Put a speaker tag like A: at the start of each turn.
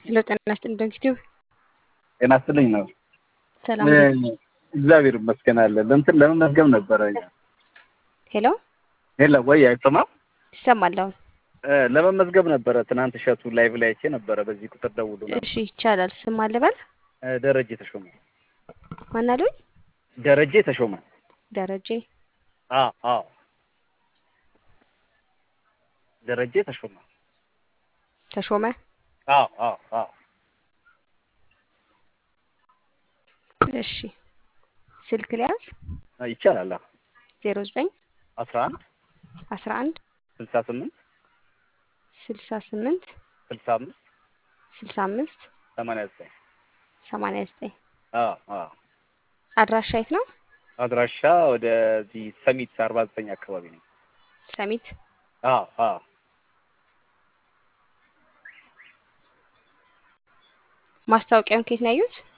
A: ሄሎ ጤና ይስጥልኝ ዶክቲቭ
B: ጤና ይስጥልኝ ነው።
A: ሰላም
B: እግዚአብሔር ይመስገን አለን። እንትን ለመመዝገብ ነበረ።
A: ሄሎ
B: ሄሎ ወይ አይሰማም?
A: ይሰማል አሁን።
B: ለመመዝገብ ነበረ። ትናንት እሸቱ ላይቭ ላይ አይቼ ነበረ። በዚህ ቁጥር ደውሉ ነበር።
A: እሺ ይቻላል። ስም አልበል
B: ደረጀ ተሾመ።
A: ማን አሉኝ?
B: ደረጀ ተሾመ።
A: ደረጀ
B: አዎ አዎ፣ ደረጀ ተሾመ።
A: ተሾመ
B: አዎ አዎ አዎ።
A: እሺ ስልክ ሊያዝ
B: ይቻላል።
A: ዜሮ ዘጠኝ
B: አስራ አንድ
A: አስራ አንድ
B: ስልሳ ስምንት
A: ስልሳ ስምንት
B: ስልሳ አምስት
A: ስልሳ አምስት
B: ሰማንያ ዘጠኝ
A: ሰማንያ ዘጠኝ
B: አዎ አዎ።
A: አድራሻ የት ነው?
B: አድራሻ ወደዚህ ሰሚት አርባ ዘጠኝ አካባቢ ነው።
A: ሰሚት
B: አዎ አዎ።
A: ማስታወቂያውን ከየት ነው ያዩት?